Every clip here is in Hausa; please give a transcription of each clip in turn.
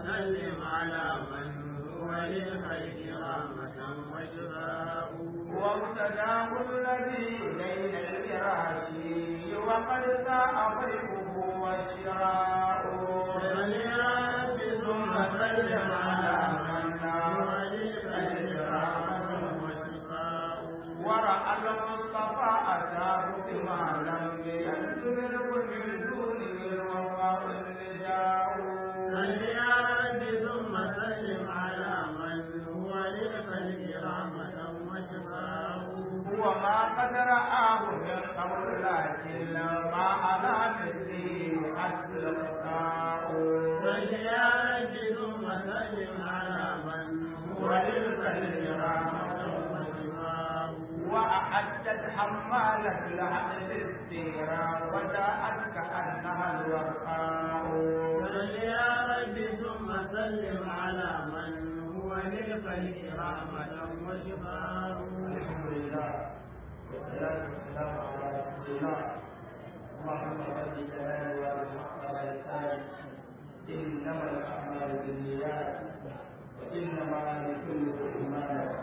وسلم على من هو للخير رحمة وشفاء وابتداه الذي ليل الفراش وقد ساء خلقه والشراء صل يا رب ثم سلم على من هو للخير رحمة وشفاء ورأى المصطفى أتاه بما لم ينزله من دونه الوفاء النداء صل يا رب ثم سلم على من هو للخلق رحمة وشفاء هو ما قد رآه من قبل لكن ما أنا مثله حتى القطاع صل يا رب ثم سلم على من هو للخلق رحمة وشفاء وأعدت حمالة العدل السيرة وجاءت كأنها الوفاء صل يا رب ثم سلم على من هو للخلق رحمة وشفاء الحمد لله والصلاة والسلام على رسول الله اللهم صل جلاله والحق على لسانه إنما الأعمال بالنيات وإنما لكل امرئ ما نوى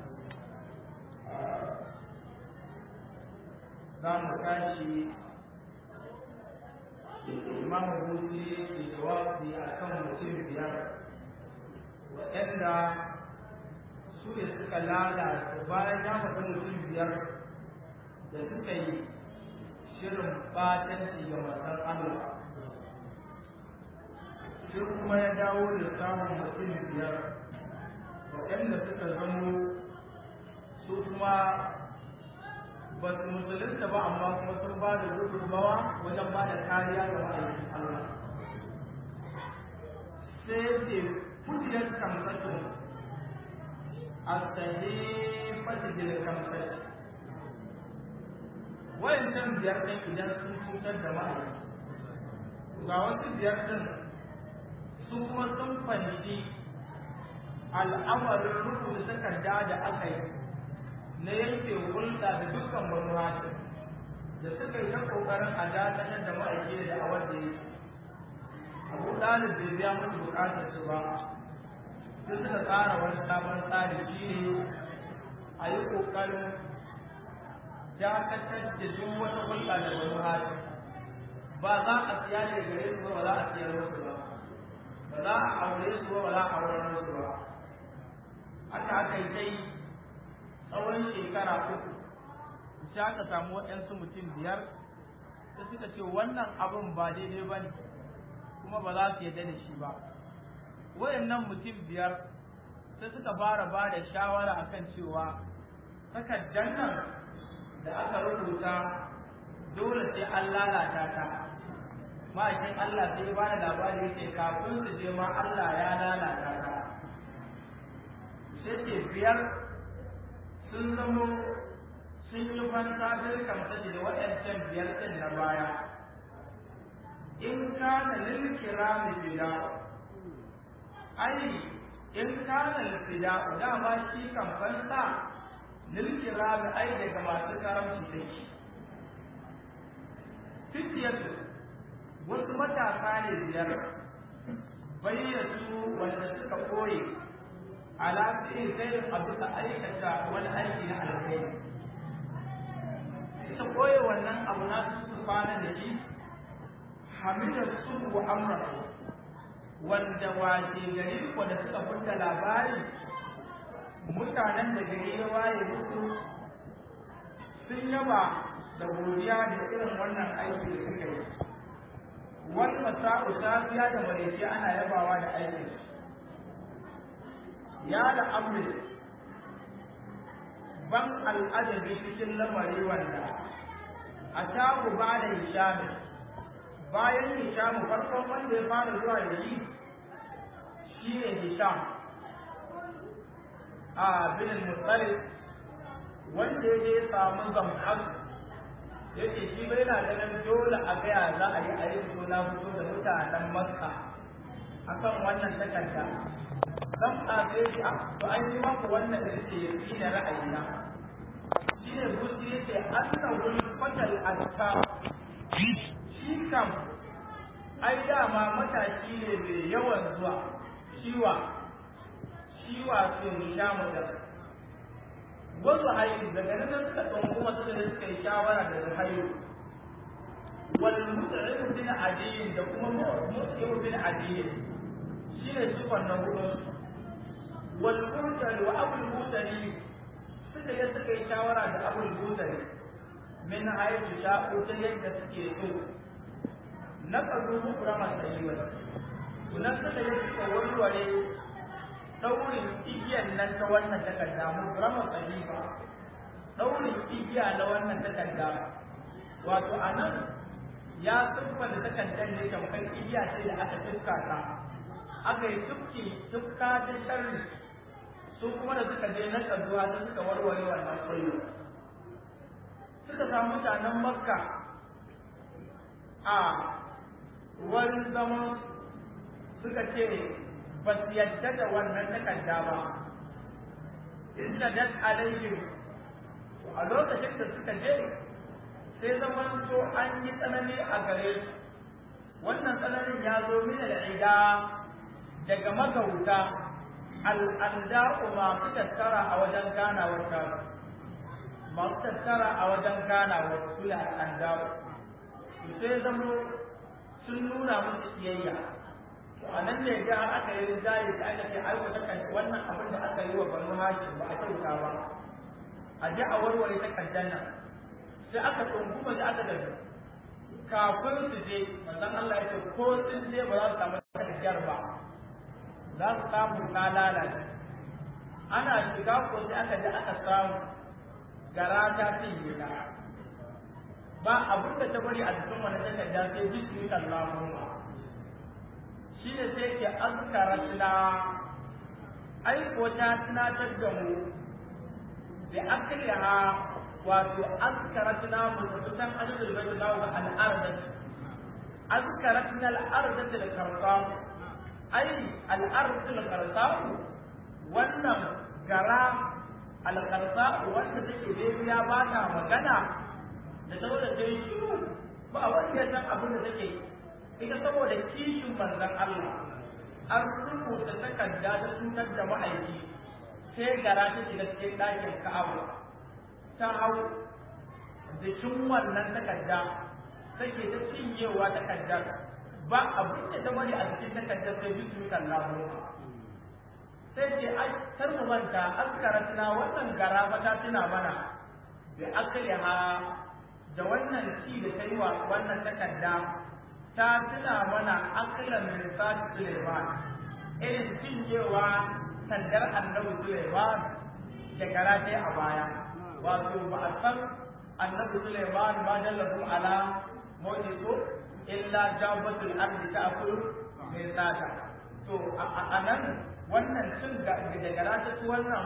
za mu tashi imamu hutu ke jawabi a kan mutum biyar waɗanda su ne suka lalata bayan ya faɗi mutum biyar da suka yi shirin batanci ga masan Allah shi kuma ya dawo da samun mutum biyar waɗanda suka zamo su kuma ba su musulunta ba amma kuma sun ba da gudunmawa wajen ba da kariya ga ma'aikin Allah sai ya ce kujiyar kamsatun a sahi fasijil kamsatun wayancan biyar ɗin idan sun cutar da ma'aikin ga wasu biyar ɗin su kuma sun fahimci al'amarin rubuta takarda da aka yi na yanke hulɗa da dukkan wani hajji da suka yi ta ƙoƙarin a dakatar da ma'aiki da awar da yake abu ɗalib bai biya musu buƙatar su ba sai suka tsara wani sabon tsari shi ne a yi ƙoƙarin dakatar da duk wata hulɗa da wani hajji ba za a siya da gare su ba ba za a siyar musu ba ba za a aure su ba ba za a auren musu ba haka aka yi ta yi tsawon shekara uku sai aka samu waɗansu mutum biyar da suka ce wannan abin ba daidai ba ne kuma ba za su yarda da shi ba wayannan mutum biyar sai suka fara ba da shawara akan cewa takardar nan da aka rubuta dole sai an lalata ta ma'aikin Allah sai ya bada labari yake kafin su je ma Allah ya lalata ta sai ce biyar sun zamo sun yi fanta birkan saji da waɗancan biyar ɗin na baya in kana lil kirami bida ai in kana lil bida dama shi kan fanta lil kirami ai daga masu karamci take fitiyatu wasu matasa ne biyar bayyatu wanda suka koye ala fi'in gairin abu da aikata wani aiki na alkhairi suka koye wannan abu na su kwana da shi hamida su wa amra wanda wace gari ko da suka fita labari mutanen da gari ya waye musu sun yaba da godiya da irin wannan aiki da suka yi wani masa'u safiya da maraice ana yabawa da aikin ya da amri ban al'ajabi cikin lamari wanda a taku ba da hishami bayan hishamu farkon wanda ya fara zuwa da shi shi ne hisham a binin mutsali wanda ya je samu zam'ar ya ce shi bai na ganin dole a gaya za a yi a yi suna fito da mutanen makka akan wannan takarda zan ƙafe shi a to an yi maku wannan da yake yi na ra'ayina shi ne gusi yake annahul fatal azka shi kam ai dama matashi ne mai yawan zuwa shiwa shiwa su mu sha mu da wasu hayu daga nan suka ɗan kuma suka da suka yi shawara da su hayu wal mut'im bin adiyin da kuma mut'im bin adiyin shine sifan na hudu wal mutari wa abul mutari suka yi suka yi shawara da abul mutari min hayatu sha'u ta yadda suke so na kazo mukrama sayyiwa sunan suka yi suka warware daurin igiyar nan ta wannan takarda mukrama sayyiwa daurin igiya na wannan takarda wato anan ya tsufa da takardar ne tamkar igiya ce da aka tufka ta aka yi tufki tufka ta sharri su kuma da suka je na kazuwa ta suka warware wannan kullu suka samu mutanen makka a wani zaman suka ce ba su yadda da wannan takarda ba inda dat alaihim a lokacin da suka je sai zaman to an yi tsanani a gare su wannan tsananin ya zo min al'ida daga magauta al'anda'u masu tattara a wajen ganawar tasu masu tattara a wajen ganawar su da al'anda'u sai zamo sun nuna musu siyayya a nan ne ga aka yi rinjaye da aka ce aiwata kan wannan abin da aka yi wa banu hashim ba a kyauta ba a ji a warware takardar nan sai aka tsunguma da aka dabi kafin su je manzon Allah ya ce ko sun je ba za su samu takardar ba za su samu ta lalace ana shiga ko sai aka ji aka samu gara ta cinye ta ba abin da ta bari a cikin wani takarda sai bismillah Allahumma shi ne sai ke azkara tuna ai ko ta tunatar da mu da akliha wato azkaratna mututan adadul bayt lahu al-ardat azkaratna al-ardat al-qarqam ai al-ardat al-qarqam wannan gara al-qarqam wanda take da ya ba ta magana da saboda sai shiru ba wanda ya san abin da take ita saboda kishin manzon Allah an rubuta takarda ta cutar da ma'aiki sai gara ta shiga cikin ɗakin Ka'aba ta hau jikin wannan takarda take ta cinyewa takardar ba abin da ta bari a cikin takardar sai bisu kallahu sai ce ai kar mu manta askaratna wannan gara ba ta tuna mana bi akliha da wannan ci da ta yi wa wannan takarda ta tuna mana aklan min sa'id Sulaiman irin cinyewa sandar annabi Sulaiman shekara ta a baya wato ba a san annabi Sulaiman ba jallahu ala mawjidu illa jabatul ardi ta'kulu min sata to a nan wannan cin da gara ta ci wannan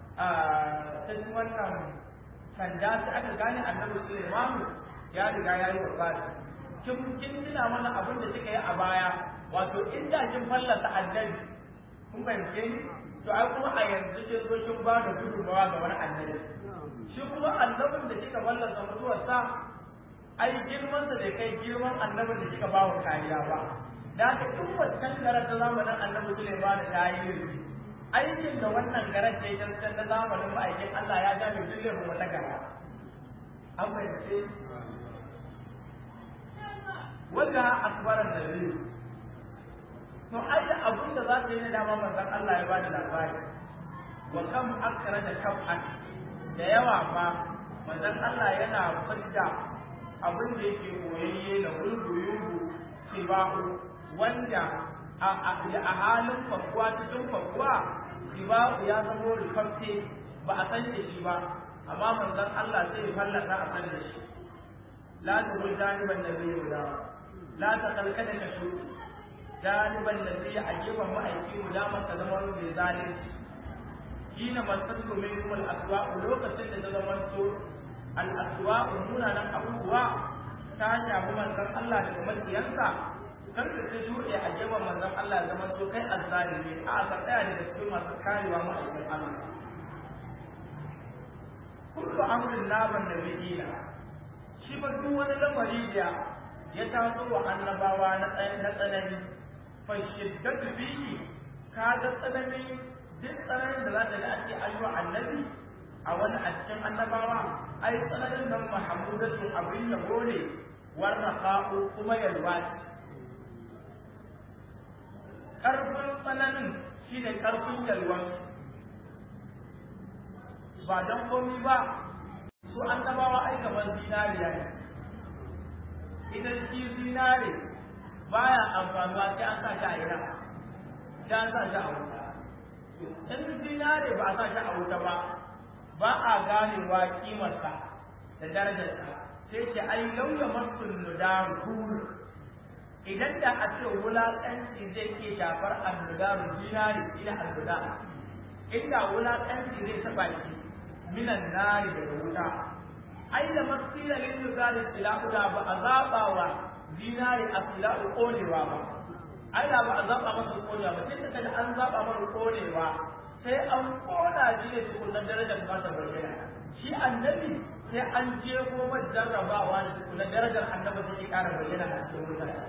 ta ci wannan sanda ta aka gane annabi Sulaiman ya riga ya yi wafati kin kin tuna mana abin da kika yi a baya wato inda kin fallasa annabi kun fahimce ni to ai kuma a yanzu kin zo kin ba da gudunmawa ga wani annabi shi kuma annabin da kika fallasa mutuwarsa ai girman da bai kai girman annabin da kika ba wa kariya ba da haka duk wancan garar ta zamanin annabi Sulaiman ta yi aikin da wannan garar ta yi na zamanin ma'aikin Allah ya ja mai dukkan wata gara an fahimce wanda akbaran da zai to ai da abin da za ta yi na dama manzon Allah ya ba da labari wa kam akra da kaf'an da yawa ma manzon Allah yana fidda abin da yake koyayye na gulguyubu sibahu wanda a halin fakuwa cikin fakuwa sibahu ya zamo rufaffe ba a san da shi ba amma manzon Allah sai ya fallasa a san da shi la tuhul janiban nabiyyi da la taqalkada ka shu janiban nabiyyi a gefen ma'aiki mu da maka zama mai zalunci kina masatu minkum al-aswa lokacin da ta zama to al-aswa munanan abubuwa ta shafi manzon Allah da makiyansa kar ka ta shuɗe a gefen manzon Allah ya zama to kai azzalimi a ka tsaya da cikin masu karewa ma'aikin Allah kullu amrin naban nabiyina shi ba duk wani lamari da ya taso wa annabawa na tsanani fa shiddatu fihi ka ga tsananin duk tsananin da za ta ga ake ayyuwa annabi a wani a cikin annabawa ai tsananin nan mahamudatu abin yabo ne warraqa'u kuma yalwa karfin tsananin shine karfin yalwan ba don komi ba su annabawa ai kamar zinariya ne idan shi zinare baya amfanuwa sai an sa shi a ina sai an sa shi a wuta in zinare ba a sa shi a wuta ba ba a ganewa kimarsa da darajarsa sai ce ai lauya masul nudaru idan da a ce wulaƙanci zai ke shafar annudaru zinare ina annuda inda wulaƙanci zai taɓa shi minan nari daga wuta ai da masila lin nuzari silahu da ba a zaba wa zinari a silahu konewa ba ai da ba a zaba masa konewa ba tun da an zaba masa konewa sai an kona shi ne tukunan darajar ba ta bayyana shi annabi sai an je goma jarrabawa da tukunan darajar annabi take ƙara bayyana a cikin mutane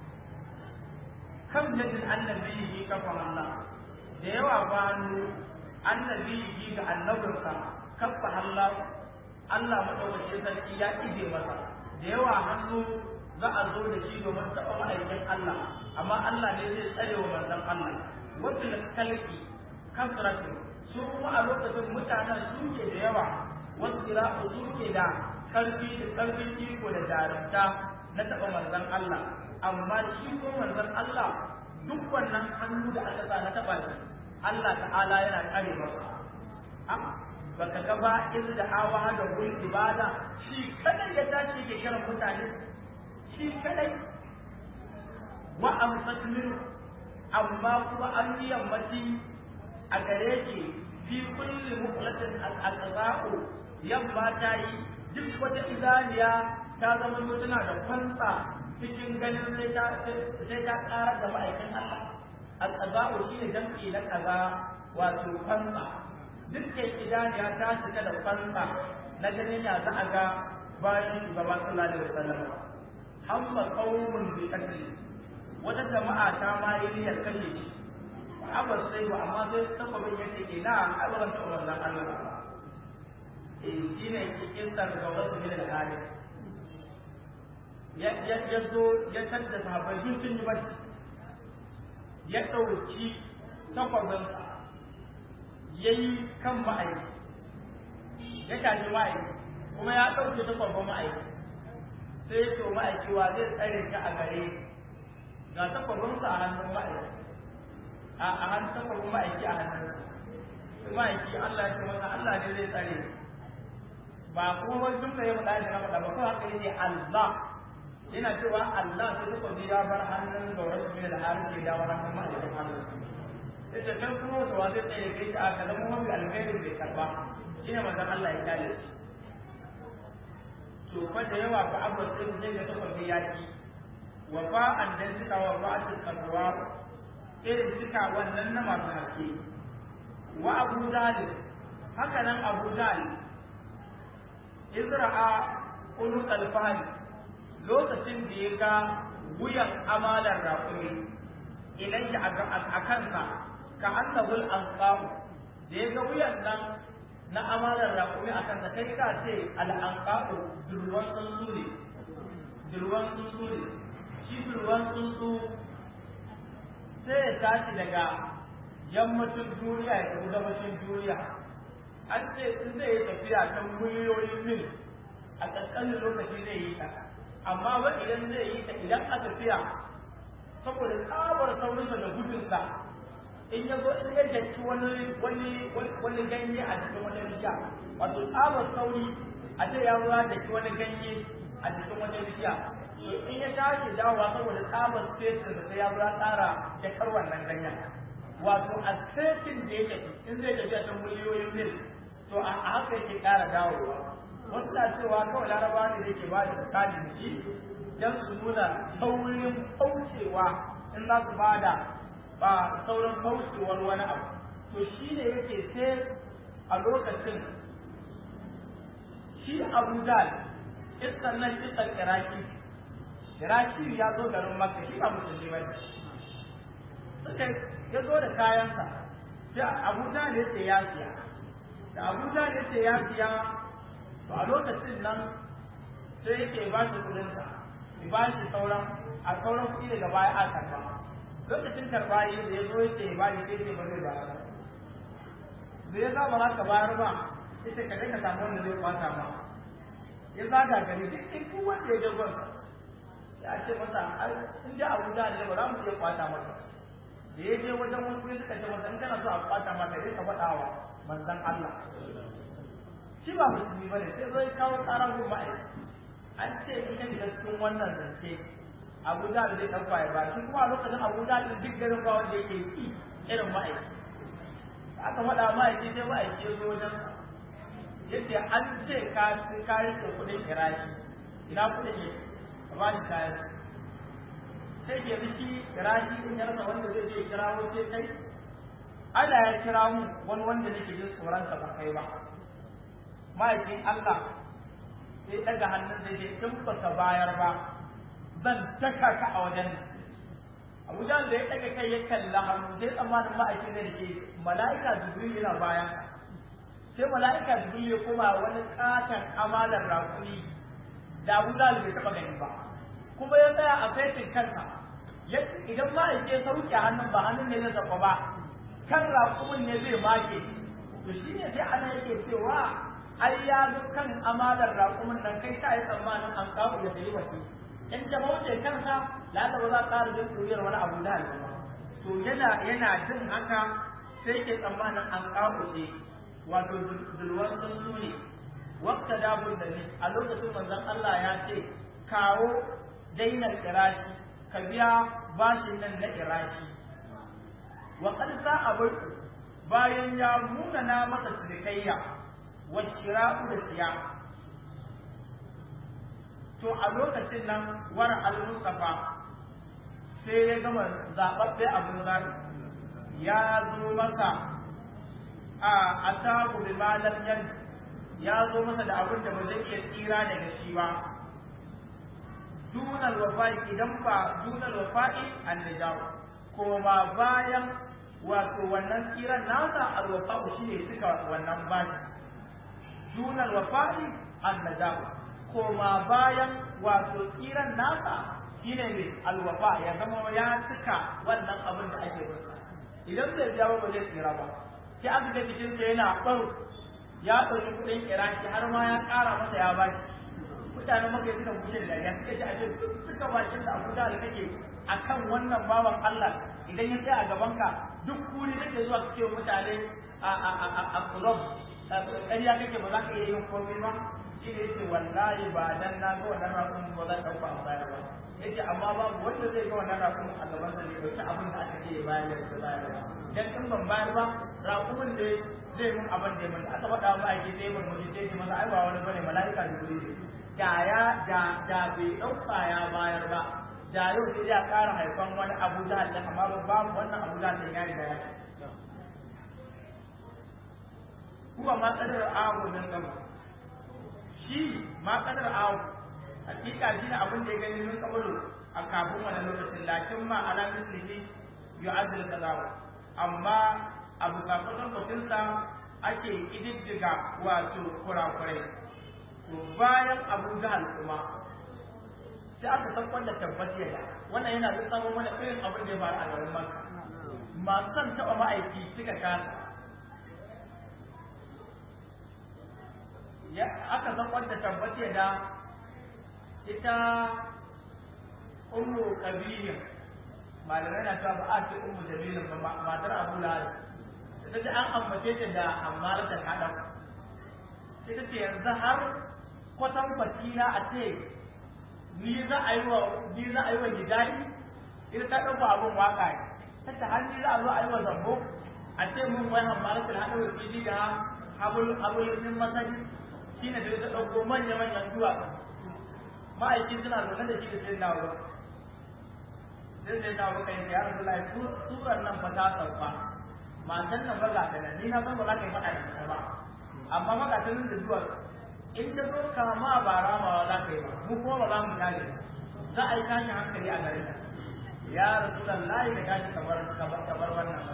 kam jadin annabi yi kafa Allah da yawa ba annabi yi ga annabinsa kafa Allah Allah madaukakin sarki ya ije masa da yawa hannu za a zo da shi domin taɓa ma'aikin Allah amma Allah ne zai tsare wa manzon Allah wafil kalki kasratu su kuma a lokacin mutanen su ke da yawa wasu kira'u su ke da karfi da karfin iko da jarumta na taɓa manzon Allah amma shi ko manzon Allah duk wannan hannu da aka sa na taɓa shi Allah ta'ala yana tsare masa baka ga ba da hawa da gul ibada shi kadai ya tashi ke kiran mutane shi kadai wa amsat min amma kuma an yi yammaci a gare ki fi kulli muqlatin al-aqza'u yamma ta yi duk wata idaniya ta zama mutuna da kwantsa cikin ganin sai ta sai ta ƙara da ma'aikin Allah al-aqza'u shine jam'i na kaza wato kwantsa dukkan idaniya ta shiga da fansa na ganin ya za a ga bayan shugaba sallallahu alaihi wasallam hamma qaumun bi qatli wata jama'a ta ma yi niyyar kashe shi ba sai ba amma sai sababin yake ke na alwan ta wannan Allah eh shine cikin sar ga wasu min al-hari ya ya ya zo ya tadda sahabbai sun yi bacci ya dauki takwabinsa ya yi kan ma'aiki ya tashi ma'aiki kuma ya ɗauke ta babban ma'aiki sai ya to ma'aiki wa zai tsare ka a gare ga takwabinsa a hannun ma'aiki a hannun takwabin ma'aiki a hannun sai ma'aiki Allah ya ce masa Allah ne zai tsare ba kuma wani jumla ya faɗa da na faɗa ba kawai haka yake Allah yana cewa Allah sai takwabi ya bar hannun gaurar su da harin ke dawo hannun ma'aikin hannun sai da kan kuma wata wanda tsaye kai ta aka zama mafi alheri bai karba shi ne manzon Allah ya kale shi to fa da yawa fa abu sai zai ga takwabin yaki wa fa an dan suka wa fa a kalwa irin suka wannan na masu haske wa abu dalib haka nan abu dalib izra'a ulu alfahari lokacin da ya ga wuyan amalar raƙumi ilayya a kansa ka annabul anqabu da ya ga wuyan nan na amalar raƙumi a kansa kai ka ce al'anqabu durwan tsuntsu ne durwan tsuntsu ne shi durwan tsuntsu sai ya tashi daga yammacin duniya ya tafi gabashin duniya an ce in zai yi tafiya ta miliyoyin mil a ƙanƙanin lokaci zai yi ta amma ba idan zai yi ta idan a tafiya saboda tsabar saurinsa da gudunsa in ya zo in ya janci wani wani wani ganye a cikin wata bishiya wato tsabar sauri a ce ya ruwa da wani ganye a cikin wata bishiya to in ya tashi dawowa saboda tsabar fesin da sai ya ruwa tsara da kar wannan ganyen wato a fesin da ya tafi in zai tafiya ta miliyoyin mil to a haka yake ƙara dawowa wasu na cewa kawai laraba ne da ke ba da misali da shi don su nuna saurin kaucewa in za su ba da ba saurin kaucewar wani abu to shi ne yake sai a lokacin shi abu dal iskan nan iskan iraki iraki ya zo garin makka shi ba musulmi ba suka ya zo da kayansa sai abu da ya ce ya siya da abu da ya ce ya siya to a lokacin nan sai yake ba shi kudinsa ya ba shi sauran a sauran kuɗi daga baya a karba lokacin karba yi da ya zo yake ba shi sai ce ba zai bayar da ya saba za ka bayar ba ita ka ka samu wanda zai kwata ma ya zaga gari duk duk wanda ya je gwansa ya ce masa in ji abu da ne ba za mu iya kwata masa da ya je wajen wasu ya suka ce masa in kana so a kwata maka sai ka faɗa wa manzon Allah shi ba musulmi ba ne sai zai kawo ƙara gun ma'aikata an ce in ka shiga cikin wannan zance abu da zai ɗauka ya ba shi kuma a lokacin abu da duk garin ba wanda yake ki irin ma'aikata aka faɗa ma'aikaci sai ma'aikaci ya zo wajen yadda an ce ka ka rike kuɗin kirashi ina kuɗin yake ba ni kayan sai ke miki kirashi in ya rasa wanda zai je kirawo sai kai Allah ya kira mu wani wanda nake jin tsoron sa ba kai ba ma'aikin Allah sai daga hannun da ke in baka bayar ba zan daka ka a wajen Abu Jahl da ya daga kai ya kalla hannu sai tsammanin ma'aikin da ke mala'ika Jibril yana bayan sai mala'ika Jibril ya koma wani katon amalar rakuni da Abu Jahl bai taba gani ba kuma ya tsaya a saitin kansa idan ma'aike ya sauke hannun ba hannun ne zai zaɓa ba kan raƙumin ne zai make to shi ne sai ana yake cewa ai ya zo kan amalar raƙumin nan kai ta yi tsammanin an kawo ya sayi wasu in ta bauce kansa lalla ba za ka ƙara jin turiyar wani abu da ba to yana yana jin haka sai ke tsammanin an kawo ce wato dulwan sun ne wakta dabun da ne a lokacin manzon Allah ya ce kawo dainar iraki ka biya bashin nan na iraki wa qad sa'a bayan ya nuna na masa cinikayya wa shira'u da siya to a lokacin nan war al-mustafa sai ya gama zaɓaɓɓe abin zaɓi ya zo masa a ataku bi malam yan ya zo masa da abin da ba zai iya tsira daga shi ba dunal wafa'i idan ba dunal wafa'i an nijaw koma bayan wato wannan tsiran nasa alwafa'u shine suka wannan bashi dunal wafa'i an nijaw koma bayan wato tsiran nasa shine ne alwafa ya zama ya cika wannan abin da ake masa idan bai biya ba ba zai tsira ba sai aka ga cikin sa yana ɓaro ya ɗauki kuɗin iraki har ma ya ƙara masa ya bashi mutanen maka suka bushe da ya suka ji a duk suka bakin da abu da kake akan wannan bawan Allah idan ya tsaya a gaban ka duk kuri kake zuwa kake wa mutane a a a a a club ƙarya kake ba za ka iya yin komai ba shi ne yake wallahi ba dan na ga wannan rakun ba za ka ɗauka a bayar ba yace amma babu wanda zai ga wannan rakun a gaban sa ne ɗauki abin da aka ce ya bayar da bayar ba dan in ban bayar ba rakumin da zai mun abin da ya mun aka faɗa ba ake sai mun mutum sai masa ai ba wani bane mala'ika jibril ne da ya da da bai ɗauka ya bayar ba da yau sai ya ƙara haifan wani abu da Allah amma ba babu wannan abu da Allah ya riga ya kuwa ma kadar awu nan gaba shi ma kadar awu hakika shi ne abin da ya gani mun kabaru a kafin wannan lokacin lakin ma ala mislihi yu'azzil qadawa amma abu kafin kwatinsa ake kididdiga wato kurakurai to bayan abu jahal kuma sai aka tabbatar da tabbaci da wannan yana da sabon mana irin abin da ya faru a garin makka masu son taɓa ma'aiki suka kasa ya aka tabbatar da tabbaci da ita ummu kabilin malamai na cewa ba a ce ummu jamilin ba matar abu lahab ta ji an ambace ta da ammar da kaɗan sai ta ce yanzu har kwatan fasila a ce ni za a yi wa ni za a yi wa gidani ita ta ɗauka abin waka ne ta ta har ni za a zo a yi wa zambo a ce mun wai ammar da haɗa wa fili da habul habul min masani shine da ta ɗauko manya manyan duwatsu ma'aikin suna zaune da shi da sai na wurin sai sai na wurin kai ya rasu lai surar nan fa ta sauka matan nan ba za ta nan ni na san ba za ka yi faɗa da ita ba amma maka ta nan da zuwa in ta zo kama ba ramawa za ka yi ba mu kuma ba za mu kare za a yi tashin hankali a garin nan ya rasu layi da gashi kamar kamar wannan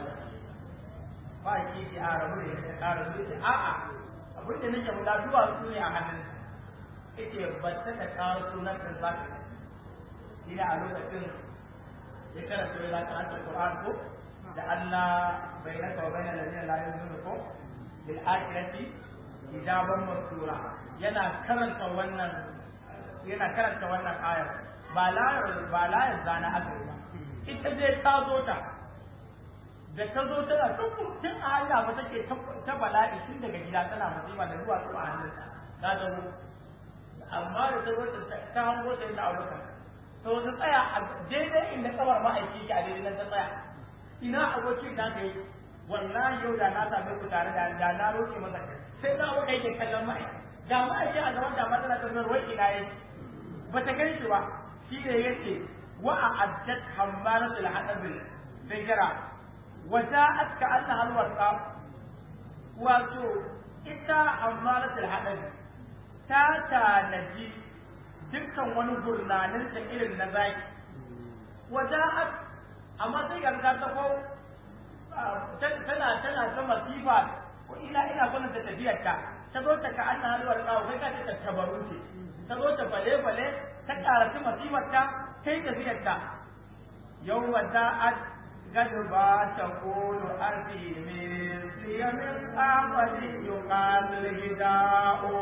rabu da ita ƙara su ce a'a abin da nake guda duwatsu ne a hannun ita ba ta da ƙara sunan ɗin za ka ina a lokacin ya karanta ya zaka anta Qur'an ko da Allah bainaka wa bainal ladina la yu'minuna ko bil akhirati hijaban mastura yana karanta wannan yana karanta wannan ayar ba la ba la zana aka yi ba ita dai ta zo ta da ta zo tana tun tun a hanya ba take ta bala'i tun daga gida tana musiba da zuwa a hannunta ta zo amma da ta zo ta hango ta yi ta aurata to ta tsaya a daidai inda kamar ma'aiki ke a daidai nan ta tsaya ina abokin da ka yi wallahi yau da na same ku tare da da na roƙe masa sai na waka yake kallon ma'aiki da ma'aiki a gaban da matsala ta zuwa wai ina yake ba ta gani shi ba shi ne yake wa a addat hammaratul hadabil fikra wa ja'at ka anna halwasa wato ita hammaratul hadabil ta tanaji dukkan wani gurnanin ta irin na zaki waja'at amma sai ga ta ko tana tana ta masifa ko ina ina gwanin ta tafiyar ta ta zo ta ka anna halwar kawo kai ka ta tabaru ce ta zo ta fale fale ta karatu masifar ta kai tafiyar ta yau waja'at gadba ta kulu arfi min siyamin amali yuqal hida'u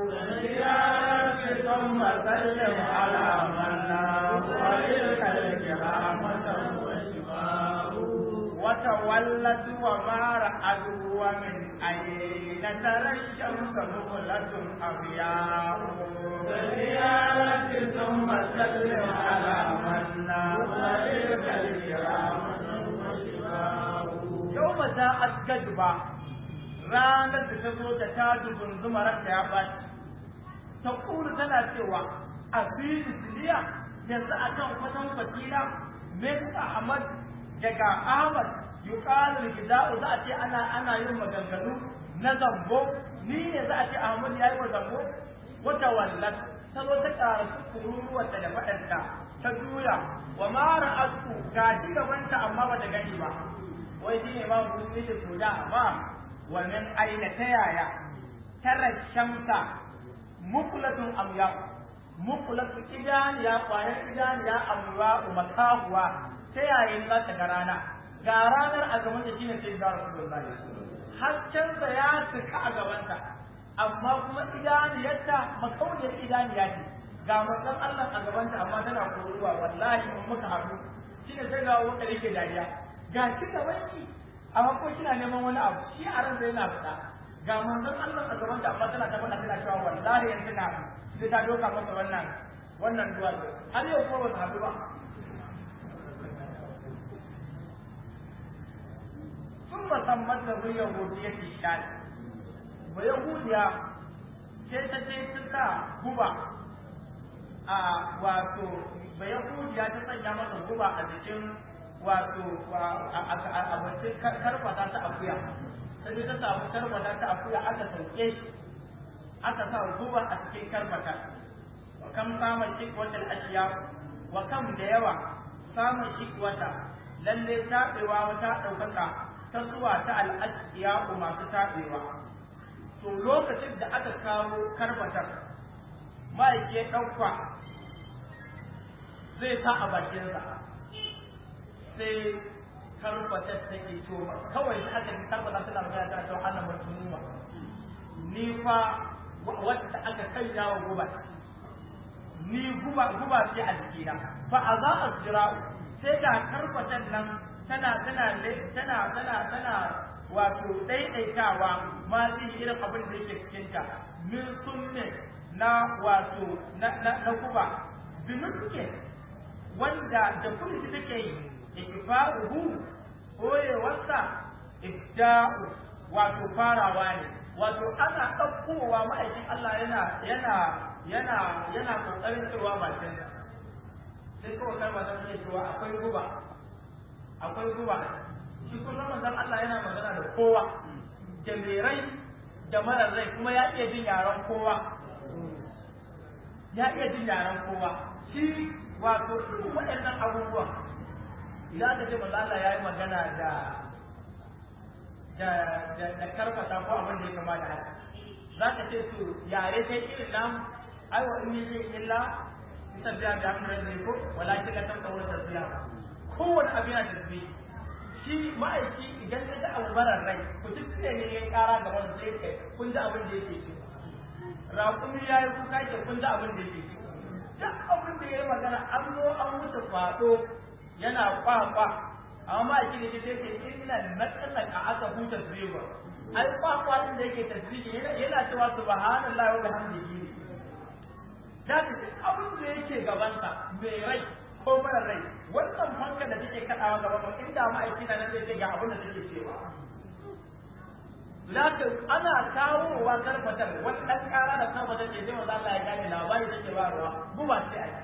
ثم سلم على من وتلك الكرامة وتولت وما رأت ومن أين ترى الشمس مغلة أبياء زيارة ثم سلم على من وتلك الكرامة يوم جاءت كذبة ranar da ta zo da ta dubun zumaranta ya baci ta kuru tana cewa a fili siliya yanzu a kan kwatan fatila min ahmad daga ahmad yuqalu gida'u za a ce ana ana yin maganganu na zambo ni ne za a ce ahmad ya yi wa zambo wata wallat ta zo ta ƙara kururuwarta da faɗanta ta juya wa mara asku ga ji gabanta amma ba ta gani ba wai shi ne ma musulmi da soja ba wa min aina ta yaya tara shamsa mukulatun amya mukulatun idaniya kwayar idaniya amya makahuwa ta yayin za ta ga rana ga ranar a gaban da shine sai ga rasulullah haskensa ya tuka a gabanta amma kuma idaniyarta makauniyar idaniya ce ga manzon Allah a gabanta amma tana koruwa wallahi in muka haɗu shine sai ga wanda yake dariya ga shi gabanki amma ko kina neman wani abu shi a ran yana fita ga manzon Allah a gaban da amma tana ta faɗa tana cewa wallahi yanzu na sai ta doka masa wannan wannan duwa har yau kuma ba su haɗu ba sun musamman da zai yahudiya ke shaɗi ba yahudiya sai ta ce ta sa guba a wato ba yahudiya ta sanya masa guba a jikin wato a bakin karfata ta akuya sai ta samu karbata ta akuya aka sauke shi aka sa guba a cikin karbata wa kam samun shikwatar ashiya wa kam da yawa samun shikwata lalle taɓewa wata ɗaukaka ta zuwa ta al'ashiya masu taɓewa to lokacin da aka kawo karbatar ma'aike ɗauka zai sa a bakinsa sai karfatar take to kawai da aka karbata suna magana tana cewa ana mutumuma ni fa wanda aka kanya wa guba ni guba guba ce a jikina fa a za a jira sai ga karfatan nan tana tana tana tana tana wato daidaitawa ma zai irin abin da yake cikinta min sunne na wato na na guba binuke wanda da kulli take yi ikfaruhu koyewarsa ibda'u wato farawa ne wato ana ɗaukowa ma'aikin Allah yana yana yana yana kokarin cewa bakin sai kawai kai ba zan iya cewa akwai guba akwai guba shi kuma manzon Allah yana magana da kowa da mai rai da marar rai kuma ya iya jin yaran kowa ya iya jin yaran kowa shi wato duk waɗannan abubuwan idan aka ce manzo Allah ya yi magana da da da karfata ko abin da ya kama da haka za ka ce to yare sai irin nan ai wa in yi illa sabbiya da hamdar ne ko walakin la tanka wa tasbiya kowane abin yana tasbihi shi ma'aiki idan ka ga abu marar rai ku duk ne ne ya kara ga wani sai kai kun ji abin da yake ci raƙumi ya yi kuka ke kun ji abin da yake ci duk abin da ya yi magana an zo an wuce faɗo yana kwakwa amma ma'aiki da ke ce inna natsala ka aka huta zuwa ai kwakwa din da yake tasbihi yana cewa subhanallahi wa bihamdihi da duk abin da yake gabansa mai rai ko mara rai wannan fanka da take kaɗawa gaba ba inda ma'aiki na nan zai ce ga abin da take cewa Lakin ana kawowa karfatar wani ɗan ƙara da karfatar ce zai maza Allah ya gane labari take ba ruwa guba ce a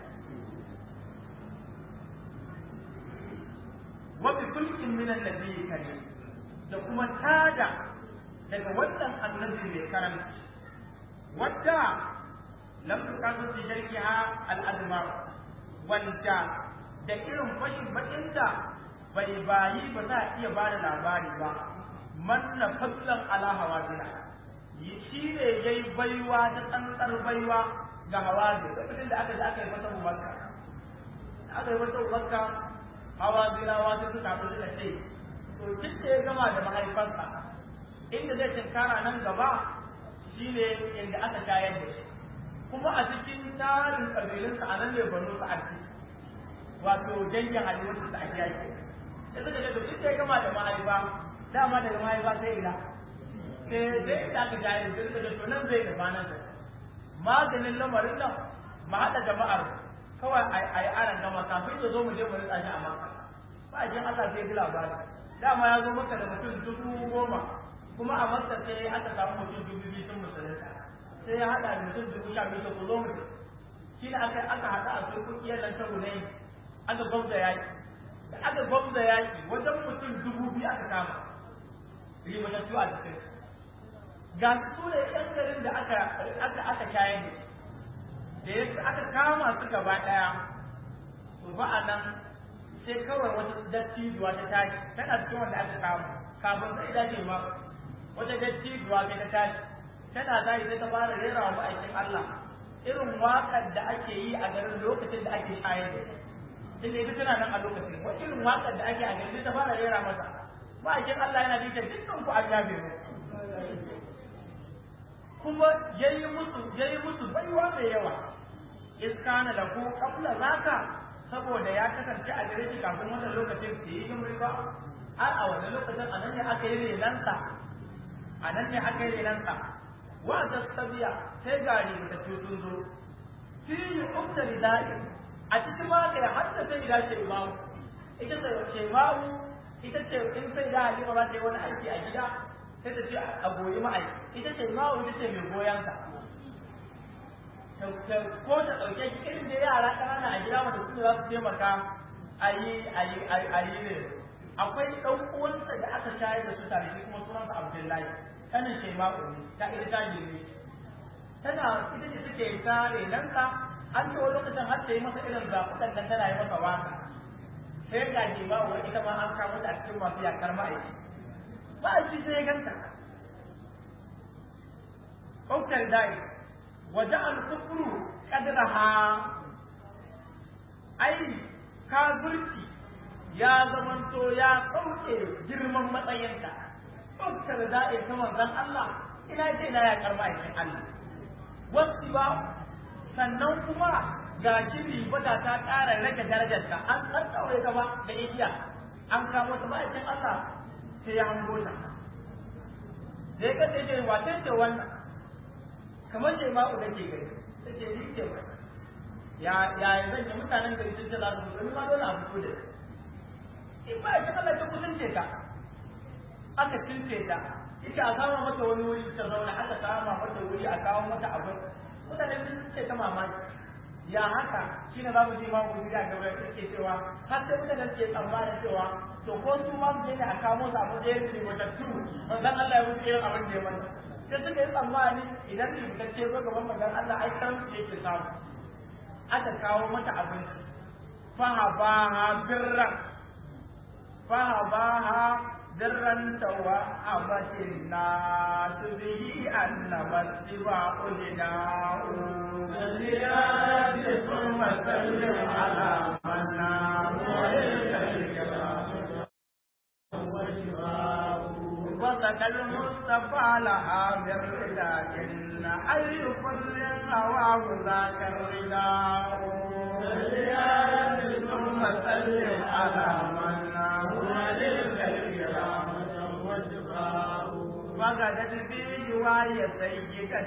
wa bi kulkin min annabi karim da kuma tada daga wannan annabi mai karamci wadda lam tuqadu fi sharkiha al-admar wanda da irin fashin bakin da bai bayi ba za a iya ba da labari ba manna fadlan ala hawazina shi ne yayi baiwa ta tsantsar baiwa ga hawazi lokacin da aka ji aka yi masa makka aka yi masa makka hawazina wata suka haɗu suka ce to duk da ya gama da mahaifansa inda zai tinkara nan gaba shine inda aka shayar da shi kuma a cikin tarin ƙabilunsa a nan ne banu sa'adi wato dangin halittu da ake yaki da suka ce to duk da ya gama da mahaifa dama daga mahaifa sai ina sai sai da aka jaye da suka ce to nan zai da nan sa maganin lamarin nan mu haɗa jama'ar kawai a yi aran gama kafin ya zo mu je mu rika shi a maka ba a jin Allah sai ji labari dama ya zo maka da mutum dubu goma kuma a maka sai aka samu mutum dubu biyu sun musulunta sai ya haɗa da mutum dubu sha biyu ku zo mu shi ne aka aka haɗa a turkukiyar nan ta gunai aka gwamza yaƙi da aka gwamza yaƙi wajen mutum dubu biyu aka kama ribatattu a cikin ga su ne yan garin da aka aka aka shayar da da ya aka kama su gaba ɗaya to ba a nan sai kawai wata dattijuwa ta tashi tana cikin wanda aka kama kafin sai dace ma wata dattijuwa sai ta tashi tana tashi sai ta fara rera wa ma'aikin Allah irin waƙar da ake yi a garin lokacin da ake shayar da ita tunda ita tana nan a lokacin wa irin waƙar da ake a garin ta fara rera masa ma'aikin Allah yana dukkan dukkan ku an yabe mu kuma yayi musu yayi musu baiwa mai yawa iskana lahu qabla zaka saboda ya kasance a gare shi kafin wannan lokacin da yi gimri ba har a wannan lokacin a nan ne aka yi renansa a nan ne aka yi renansa wa tasabiya sai gari da tutun zo fi ukta ridai a cikin ma kai hatta sai da ce imamu ita ce ce imamu ita ce in sai da halima ba ta yi wani aiki a gida sai ta ce a goyi ma'aiki ita ce imamu ita ce mai goyon ka ko ta ɗauke shi irin da yara ƙanana a gida wanda su za su taimaka a yi a yi a yi ne akwai ɗan uwansa da aka shayar da su tare shi kuma sunansa Abdullahi kanin Shaima'u ne ta ita ta girme tana ita ce suke ta renansa an ce wani lokacin har ta yi masa irin zaɓuɓɓen nan tana yi masa waka sai ga Shaima'u ita ma an kamo ta a cikin masu yakar ma'aiki ma'aiki sai ya ganta Ɗaukar dai وجعل الكفر قدرها ai kafirci ya zamanto ya ɗauke girman matsayinta ɗaukar da'i ta manzon Allah ina ce na ya karma aikin Allah wasu ba sannan kuma ga shiri bata ta ƙara rage darajarta an tsarkaure gaba da igiya an kamo ta ma'aikin Allah sai ya hango ta da ya kace ce wace ce wannan kamar ce ma'u da ke gari ta ce ni ce ba ya ya zan yi mutanen gari sun ce za su mutu ma dole a fito da in ba shi Allah ta kusance ta aka cince ta ita a kama mata wani wuri ta zauna aka kama mata wuri a kawo mata abin mutane sun ce ta mamaki ya haka shi ne za mu ji mamu wuri a gaba da ke cewa har sai mutane ke tsammanin cewa to ko su ma mu je ne a kawo su abu da ya rufe wata turu manzon Allah ya mutu irin abin da ya mana sai suka yi tsammani idan rubutacce zo gaban magan Allah ai karamci yake samu aka kawo mata abinci fahabaha birran fahabaha birran أمرا توهمت الناس به أنما اتباع لداء فليأت ثم سلم على من نام وسك المصطفى لها بالرضا إن أي كل هواه ذاك الرداء فليأت ثم سلم على من نام وغدت في جواي سيدة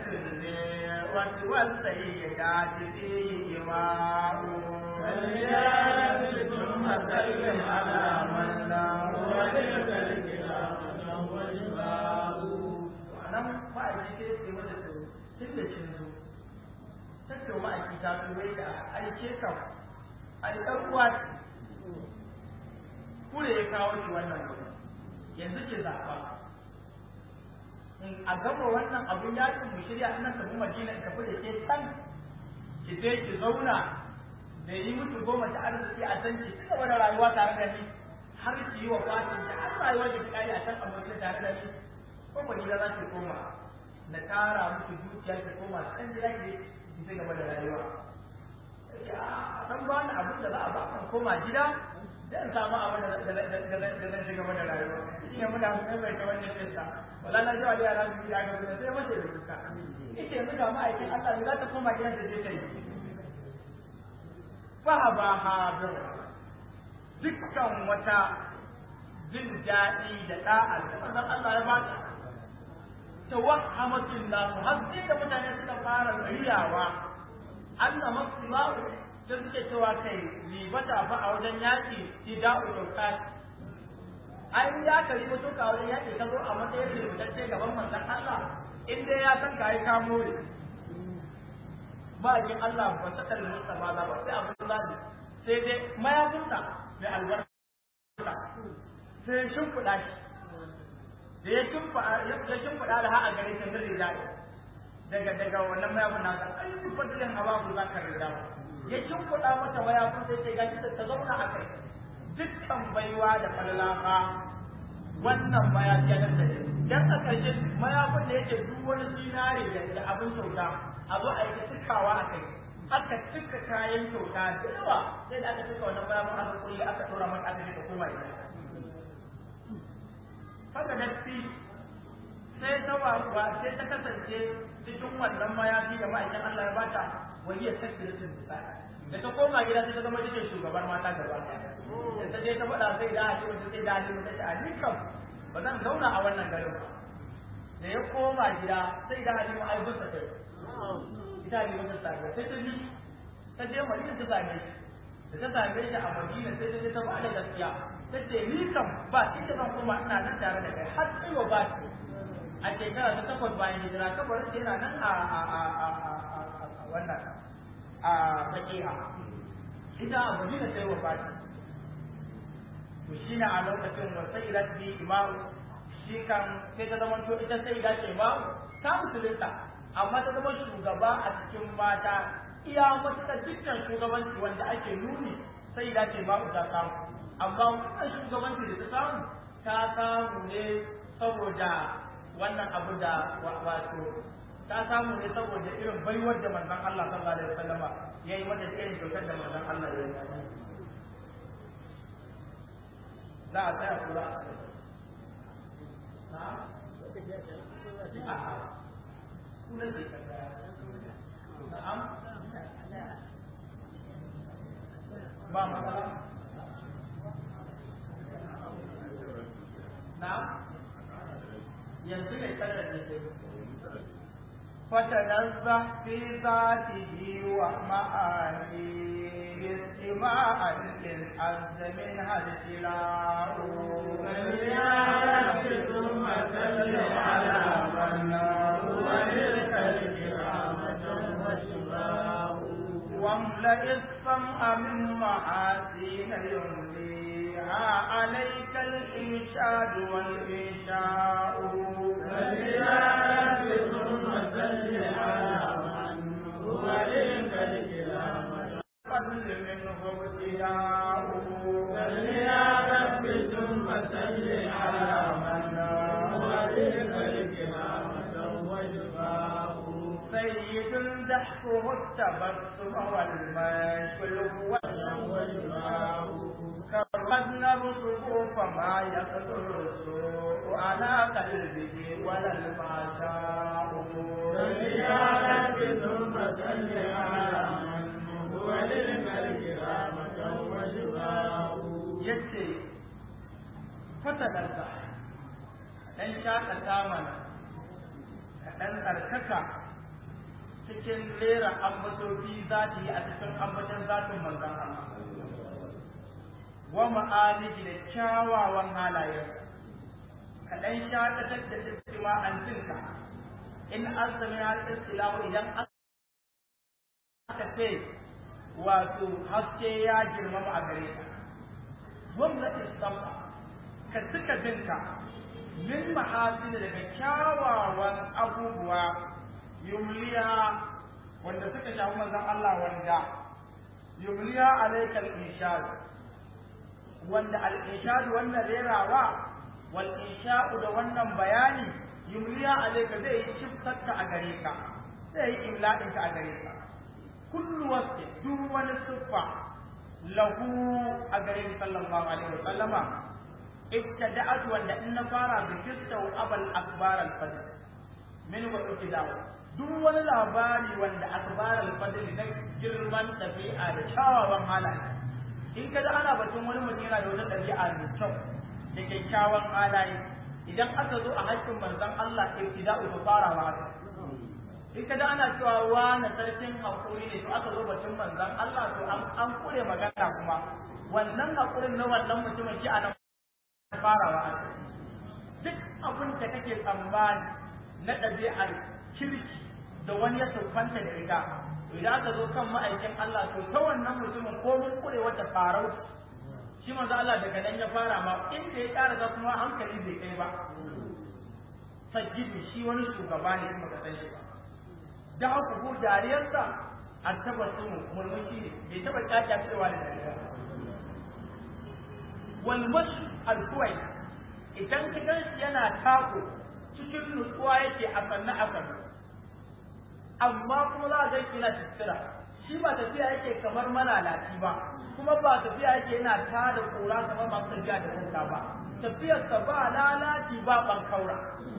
والسيدات فيه إماء فليأت ثم سلم على من نام nan ma'aiki sai ce mata to tun da kin zo tattau ma'aiki ta zo wai da aike ka ai ɗan uwa kure ya kawo shi wannan gurin yanzu ki zaɓa in a gama wannan abun yakin mu shirya ina tafi madina in tafi da ke can ki je ki zauna da yi mutu goma ta arziki a can ki ci gaba da rayuwa tare da ni har ki yi wa fatin ki har rayuwa ki kare a can abokin tare da ni ko ba gida za ki koma na tara miki dukiya ki koma can gida ki ki ci gaba da rayuwa ya dan ba ni abin da za a ba kan koma gida dan samu abin da da zan ci gaba da rayuwa shi ne muna mai mai ta wannan kissa wala na jawa da yara su ya ga sai mace da kuka ita yanzu ga ma'aikin Allah ne za ta koma gidan da je ta yi fa ba ha dukkan wata jin daɗi da ɗa'a da manzon Allah ya ba ta tawahhamatin nasu har sai da mutane suka fara riyawa Allah masu da suke cewa kai ribata fa a wajen yaƙi ida'u dauka ai ya ka riba to ka wajen yaƙi ka zo a matsayin ributacce gaban manzon Allah in dai ya san ka yi kamo ne ba kin Allah ba ta kalli Mustafa ba sai abin da sai dai mayafinsa mai albarka sai shimfiɗa shi da ya shimfiɗa da ha'a gare shi zai da daga daga wannan mayafin nasa ai duk fadilin hawa ku za ka rida ya shimfiɗa mata mayafin sai ce gashi ta zauna a kai dukkan baiwa da fallafa wannan mayafi ya nan da dan a ƙarshe mayafin da yake duk wani zinare da abin kyauta a zo a yi cikawa a kai aka cika kayan kyauta da yawa sai da aka cika wannan mayafin aka kulle aka tura mata aka ka koma gida haka datti sai ta wawa sai ta kasance cikin wannan mayafi da ma'aikin Allah ya bata wani ya tafi da sun da ta koma gida sai ta zama cikin shugabar mata gaba da ta je ta faɗa sai da ake wata sai da halin ta ce a ni kam ba zan zauna a wannan garin ba da ya koma gida sai da halin ma'aikunsa ta ita ne wata sabuwa sai ta bi ta je madina ta same shi da ta same shi a madina sai ta je ta ba da gaskiya ta ce ni kam ba ita zan koma ina nan tare da kai har sai wa ba ki a shekara ta takwas bayan hijira kabarin ta yana nan a a a a a wannan a baki'a ita a madina sai wa ba ki to shi ne a lokacin wa sai ila bi imamu shi kan sai ta zama to ita sai ila ce imamu ta musulunta amma ta zama shugaba a cikin mata iya matuƙar dukkan shugabanci wanda ake nuni sai ila ce imamu ta samu amma wannan shugabanci da ta samu ta samu ne saboda wannan abu da wato ta samu ne saboda irin baiwar da manzon Allah sallallahu alaihi wasallam ya yi mata da irin kyautar da manzon Allah ya yi za a tsaya kula a kula da na'am ba matsala نعم ينزل يتكلم فتنزه في ذاته ومعانيه استماعا للعز منها الابتلاء فليعرف ثم سل على من هو للخلق رحمة وشفاء واملئ السمع من محاسين يمليها عليك الإنشاد والإنشاء فليعرف ثم سل على من هو للخلق رحمة قبل منه ابتداء فليعرف ثم سل على من يسقه التبسم والمشي كرمنا الصفوف ما يقدر السوء على قلبه ولا الفحشاء يا رب ثم صل على من هو للملك رحمة وشفاء yace fatalarsa dan shakata mana ka dan tsarkaka cikin lera ambatobi za ta yi a cikin ambaton zatin manzon Allah wa ma'aliji da kyawawan halayen ka dan shakatar da istima an tinka in an sami har istilahu idan aka ce wato haske ya girmama a gare ka wanda istamta ka cika jinka min mahasin daga kyawawan abubuwa yumliya wanda suka shafi manzon Allah wanda yumliya alaikal inshad wanda al inshad wannan rerawa wal insha'u da wannan bayani yumliya alaika zai yi shiftarka a gare ka zai yi imla'inka a gare ka kullu wasfi duk wani siffa lahu a gare ni sallallahu alaihi wa sallama ibtada'at wanda in na fara bi kistau abal akbar al fadl min wa ibtida'u duk wani labari wanda akbar al fadl na girman dabi'a da kyawawan halaye in kada ana batun wani mutum yana da wata dabi'a mai kyau da kyakkyawan halaye idan aka zo a haƙƙin manzon Allah ibtida'u ta farawa haka in ka da ana cewa wani sarkin haƙuri ne to aka zo batun manzon Allah to an kure magana kuma wannan haƙurin na wannan mutumin shi a nan farawa a duk abin da kake tsammani na ɗabi'ar kirki da wani ya siffanta da ita idan aka zo kan ma'aikin Allah to ta wannan mutumin ko mun kure wata farau shi manzo Allah daga nan ya fara ma inda ya ƙara ga kuma hankali bai kai ba sajjidu shi wani shugaba ne kuma ka san shi ba da haka ko dariyarsa an taba su murmushi ne bai taba kyakya cewa da dariya wal mashi al idan ka gan shi yana tako cikin nutsuwa yake a sannu a sannu amma kuma za a ga yana tattira shi ba tafiya yake kamar malalaci ba kuma ba tafiya yake yana tada kura kamar masu tafiya da kuka ba tafiyarsa ba lalaci ba bankaura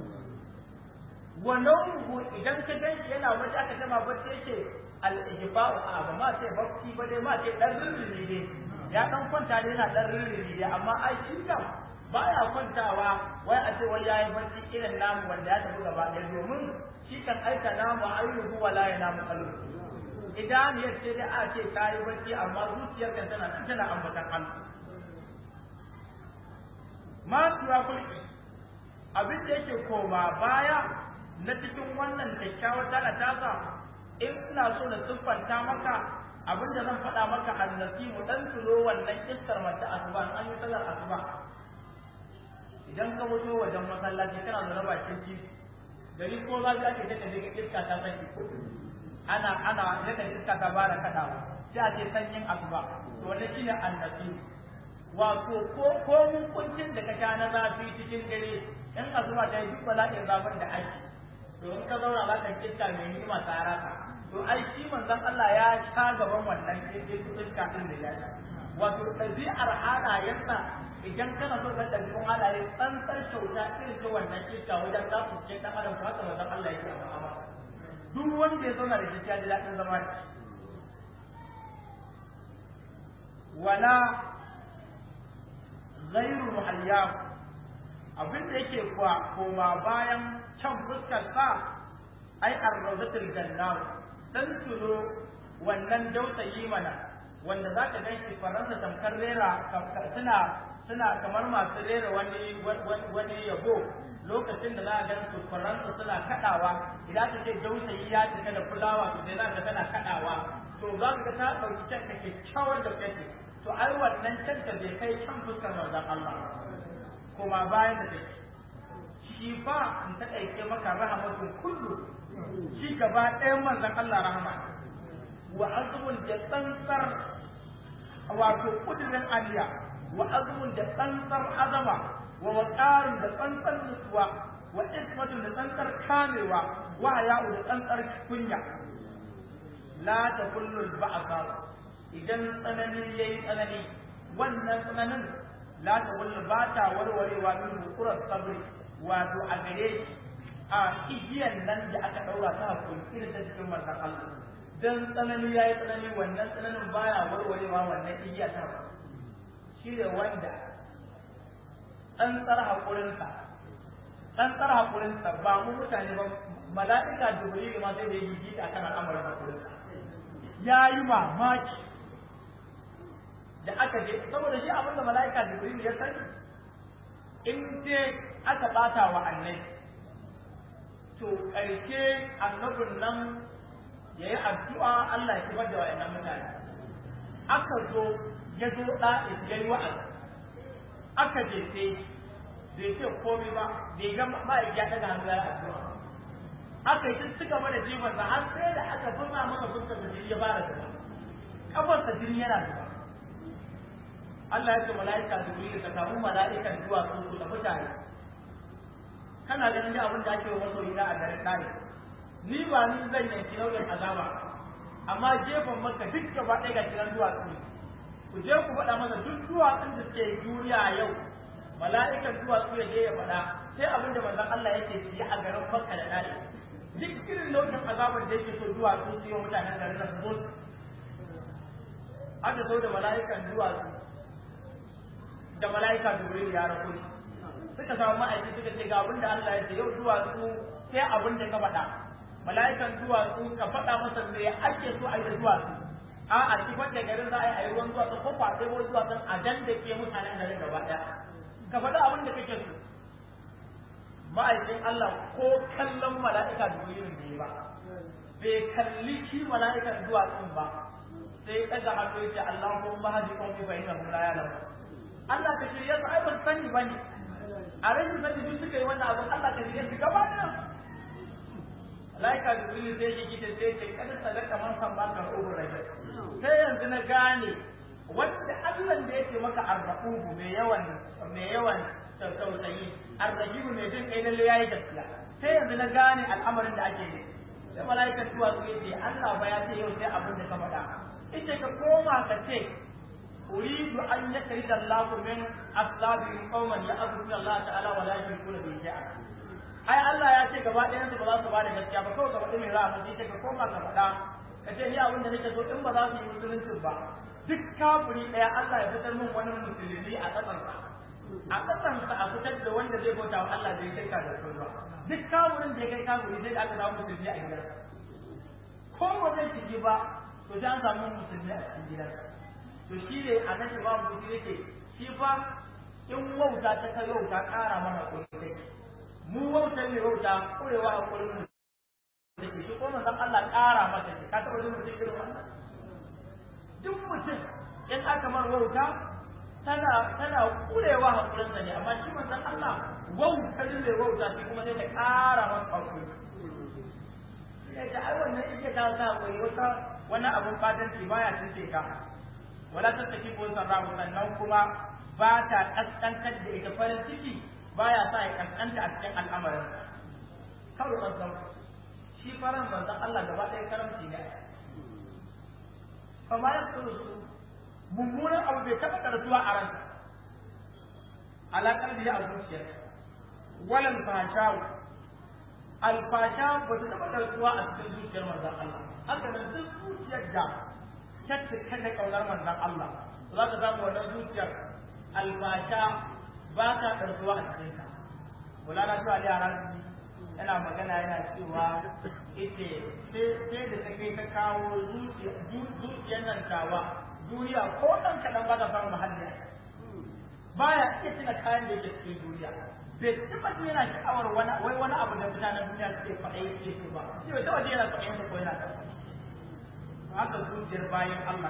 wa nauhu idan ka gan shi yana bacci aka tama bacci yake al-ijba'u a ba ma sai bacci ba dai ma sai dan rirri ne ya dan kwanta ne yana dan rirri ne amma ai shi kam baya kwantawa wai a ce wai yayi bacci irin namu wanda ya tafi gaba ɗaya domin shi kan aika namu ayyuhu wala ya namu qalbu idan ya ce da a ce kayi bacci amma zuciyar kan tana nan tana ambatan Allah ma tuwa kulki abin da yake koma baya na cikin wannan kyakkyawar tana tasa in ina so na siffanta maka abin da zan faɗa maka annasimu dan tulo wannan kissar mace asuba an yi sallar asuba idan ka fito wajen masallaci kana zaune bakin titi gari ko za ka ce ta ga iska ta sanyi ana ana yadda iska ta bara kaɗawa sai a ce sanyin asuba to wannan shine annasimu wato ko ko mun kuncin da ka sha na zafi cikin dare in asuba ta yi duk bala'in zafin da ake to in ka zauna za ka kiska mai ni'ima ta raka to ai shi manzon Allah ya sha gaban wannan iska din da ya sha wato ɗabi'ar halayensa idan kana so ka ɗabi'un halaye tsantsar kyauta irin ta wannan iska wajen za su ce ɗan adam haka manzon Allah yake a ma'amala duk wanda ya zauna da shi ya ji daɗin zama da shi wala ghairu muhayyam abin da yake kuwa koma bayan can fuskar sa ai arrawdatul jannah dan tulo wannan dausayi mana wanda zaka gan shi faransa tamkar rera suna suna kamar masu rera wani wani yabo lokacin da za a gan su faransa suna kadawa idan ka ce dausayi ya cika da fulawa to sai za ka tana kadawa to za ka ga ta dauki can da kyakkyawar da kake to ai wannan can da bai kai can fuskar manzon Allah kuma bayan da take shi fa in ta ɗauke maka rahamatun kullu shi gaba ɗayan manzon Allah rahama wa azmun da tsantsar wato kudirin aliya wa azmun da tsantsar azama wa waqarun da tsantsar nutsuwa wa ismatun da tsantsar kamewa wa haya'u da tsantsar kunya la ta kullul ba'sa idan tsanani yayi tsanani wannan tsananin la ta kullu ba ta warwarewa min hukurar sabri wato a gare shi a igiyan nan da aka daura ta hakuri irin ta cikin manzon Allah dan tsanani yayi tsanani wannan tsananin baya warwarewa wannan igiya ta shi da wanda an tsara hakurinsa an tsara hakurinsa ba mu mutane ba mala'ika jibril ma sai da yi gidi akan al'amarin hakurinsa ya yi mamaki da aka je saboda shi abinda mala'ika jibril ya sani in dai aka bata wa annabi to ƙarshe annabin nan ya yi addu'a Allah ya kibar da wa'annan mutane aka zo ya zo da ya yi wa'azi aka je sai bai ce komai ba bai ga ma'aiki ya daga hannu ya addu'a aka yi su gaba da jifansa har sai da aka fasa masa fuskar da jini ya fara zuba kafarsa jini yana zuba Allah ya ce mala'ika Jibril ka samu mala'ikan zuwa sun su da mutane kana ganin da abin da ake wa masoyi na a daren kare ni ba ni zan yanki nauyin azaba amma gefen maka duk gaba ɗaya ga kiran duwatsu ku je ku faɗa masa duk duwatsun da suke duniya yau mala'ikan duwatsu ya je ya faɗa sai abin da manzon Allah yake yi a garin Makka da Dare duk irin nau'in azabar da yake so duwatsu su yi wa mutanen garin nan su zo aka zo da mala'ikan duwatsu da mala'ika Jibril ya rako suka samu ma'aiki suka ce ga abin da Allah ya ce yau duwatsu sai abin da ka faɗa mala'ikan duwatsu ka faɗa masa me ake so a yi da duwatsu a a sifar da garin za a yi a yi ruwan duwatsu ko fa sai ruwan duwatsun a dan da ke mutanen garin gaba ɗaya ka faɗa abin da kake so ma'aikin Allah ko kallon mala'ika Jibril ne ba bai kalli shi mala'ikan duwatsun ba sai ɗaga hannu ya ce Allahumma hadi qawmi fa innahum la ya'lamun Allah ka shirye su ai ban sani bane a rashin sani duk suka yi wannan abin Allah ka shirye su gaba da Laika Jibril sai shi gida sai ce kada sadaka man san baka rubu rajul sai yanzu na gane wanda Allah da yake maka arrahubu mai yawan mai yawan tausayi arrahimu mai jin kai lalle yayi gaskiya sai yanzu na gane al'amarin da ake yi sai malaikan tuwa su yace Allah ba ya ce yau sai abin da ka faɗa ita ka koma ka ce أريد أن يخرج الله من أصلابهم قوما يعبدون الله تعالى ولا يشركون به شيئا ai Allah ya ce gaba ɗayan su ba za su ba da gaskiya ba kawai gaba ɗaya mai ra'a sai ka koma ka faɗa ka ce ni abin da nake so in ba za su yi musulunci ba duk kafiri ɗaya Allah ya fitar min wani musulmi a ƙasarsa a ƙasarsa a fitar da wanda zai bauta wa Allah zai kai ka da su ba duk kafirin da ya kai kafiri sai aka samu musulmi a gidansa ko ba zai shige ba to sai an samu musulmi a cikin gidansa to shi ne a nan imam mutum yake shi fa in wauta ta kai wauta ƙara mana kuɗi take mu wauta ne wauta kurewa a kuɗin mu take shi ko manzon Allah ƙara mata shi ka taɓa jin mutum irin wannan duk mutum in aka mar wauta tana tana kurewa a kuɗin sa ne amma shi manzon Allah wauta ne wauta shi kuma sai ta ƙara masa hakuri ya ce ai wannan ike ta sa hakuri wata wani abun fatanci baya cince ka wala ta tafi ko sarra sannan kuma ba ta kaskantar da ita farin ciki baya sa ya kaskanta a cikin al'amarin kawai kansan shi faran manzon Allah gaba ɗaya karamci ne fa ma yasuru su mummunan abu bai taɓa karatuwa a ransa alaƙar da ya a zuciyar walan fashawu alfasha ba ta taɓa karatuwa a cikin zuciyar manzon Allah haka nan duk zuciyar da tattaka da kaunar manzon Allah za ka samu wannan zuciyar alfasha ba ta karzuwa a cikin ta wala na zuwa da yaran yana magana yana cewa ita sai da ta kai ta kawo zuciyar nan tawa duniya ko ɗan kaɗan ba ta samu mahalli baya iya tuna kayan da yake cikin duniya bai taɓa jin yana sha'awar wani wai wani abu da mutanen duniya suke faɗa yake so ba shi bai taɓa jin yana faɗa ko yana taɓa haka zuciyar bayan Allah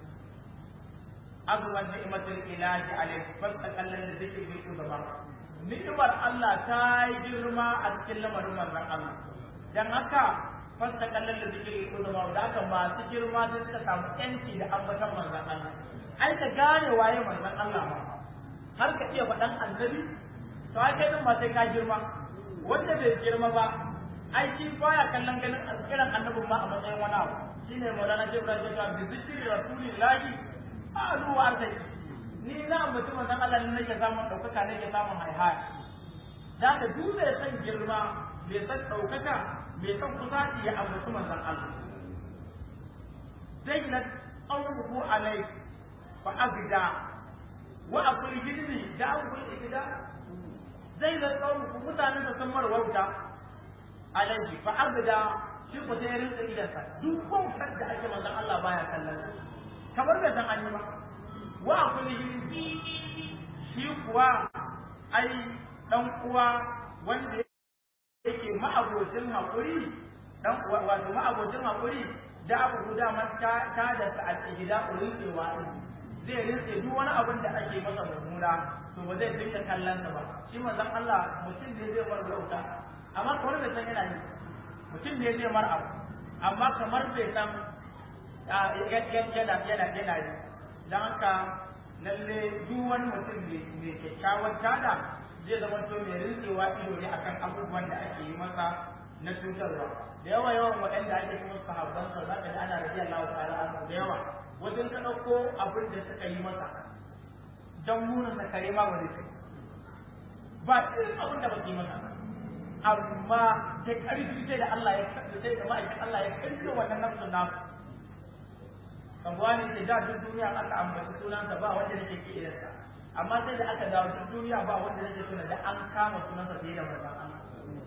azuman ni'matul ilahi alayhi fastaqallal da zikri bil udama ni'mar Allah ta yi girma a cikin lamarin manzon Allah dan haka fastaqallal da zikri bil udama da haka masu girma sai suka samu yanci da ambatan manzon Allah ai ka gane waye manzon Allah ma har ka iya faɗan annabi to ai kai din ba sai ka girma wanda bai girma ba ai shi baya kallon ganin kiran annabin ma a matsayin wani abu shine Maulana Sheikh Ibrahim ya bi zikri rasulillahi alu wa arzaki ni na mutum manzon Allah ne nake samun daukaka nake samun haihaya da ka duk mai san girma mai san daukaka mai san kusaci ya ambaci manzon Allah zai na qawluhu alai fa abda wa aqul jidni da aqul ikda zai na qawluhu mutanen da sun marwauta alaihi fa abda shi ko sai rinka idansa duk bautar da ake manzon Allah baya kallon kamar bai san an yi ba wa kulli shi kuwa ai dan uwa wanda yake ma'abocin hakuri dan uwa wato ma'abocin hakuri da abu guda man ta ta da ta al-ihda ulilwa zai rinse duk wani abin da ake masa mummuna to ba zai dinga kallon sa ba shi manzon Allah mutum ne zai bar bauta amma kamar bai san yana yi mutum ne zai mar abu amma kamar bai san yana yana yana yi don haka lalle duk wani mutum mai kyakkyawar tada zai zama to mai rintsewa ido ne akan abubuwan da ake yi masa na cutarwa da yawa yawan waɗanda ake kuma sahabban sa za ka ji ana rabiya Allah ta'ala anhu da yawa wajen ka ɗauko abin da suka yi masa don munin sa kare ma ba zai kai ba irin abin da ba su yi masa amma da ƙarfi sai da Allah ya sai da ma'aikin Allah ya ƙarfi wannan nafsun nasu kan wani ce da duk duniya aka ambaci sunansa ba wanda nake ke irinsa amma sai da aka dawo duk duniya ba wanda nake tuna da an kama sunansa fiye da manzon Allah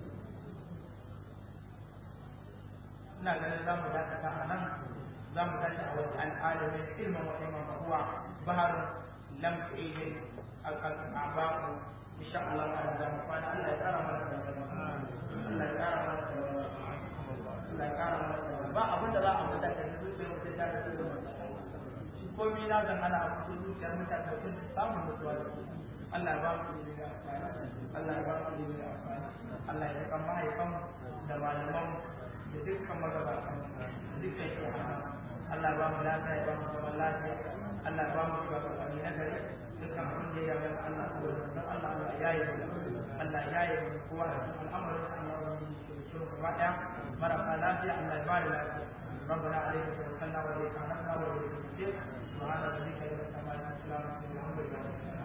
ina ganin za mu dakata a nan za mu tashi a wata al'alamin ilmin wa ilmin huwa baharun lam tu'ilin al-abaku insha Allah ta'ala za mu kwana Allah ya tsara mana da Allah ya tsara mana da Allah ya tsara mana da ba abin da za a mutu da zuciyar mutum ta da su komai na zan ana a cikin zuciyar mutane sun samun mutuwa da su Allah ya ba mu ilimi da amfani Allah ya ba mu ilimi da amfani Allah ya kan mahaifan da malaman da dukkan magabatan dukkan shi Allah ya ba mu lafiya ya ba mu zaman lafiya Allah ya ba mu shugabanni na gari dukkan abin da ya yi Allah ko da Allah Allah ya yi Allah ya yi kowa da cikin al'amarin Allah ya yi shi gaba daya marasa lafiya Allah ya ba da lafiya ربنا عليك توكلنا واليك انبنا واليك المصير سبحان ربك رب العزه عما يصفون الحمد لله